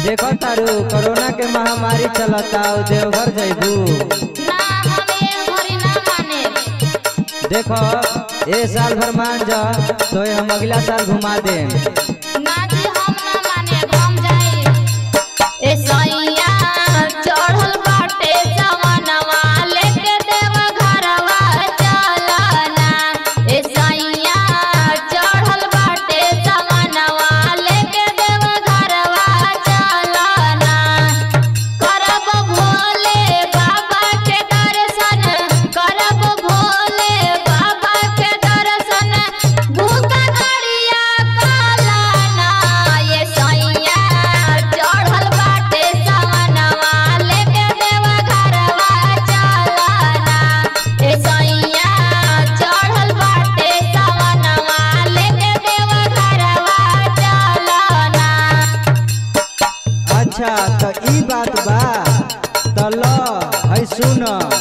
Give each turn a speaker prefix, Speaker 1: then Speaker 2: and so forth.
Speaker 1: देखो तारू कोरोना के महामारी चलता उ देवघर जइबू
Speaker 2: ना हमे घरी ना माने
Speaker 1: देखो ए साल भर मान जा तो हम अगला साल घुमा देम
Speaker 2: ना जी हम ना माने हम जाई ए सैया चढ़ल बाटे जवनवा लेके देव घरवा चलना ए सैया चढ़ल बाटे जवनवा लेके देव घरवा चलना करब भोले बाबा के दर्शन करब भोले बाबा के दर्शन भूखा करिया कालाना ये सैया चढ़ल बाटे सवनवा लेके देव घरवा चलना ए सैया चढ़ल बाटे सवनवा लेके देव घरवा चलना
Speaker 1: अच्छा तो ई बात बा तो लो है सुन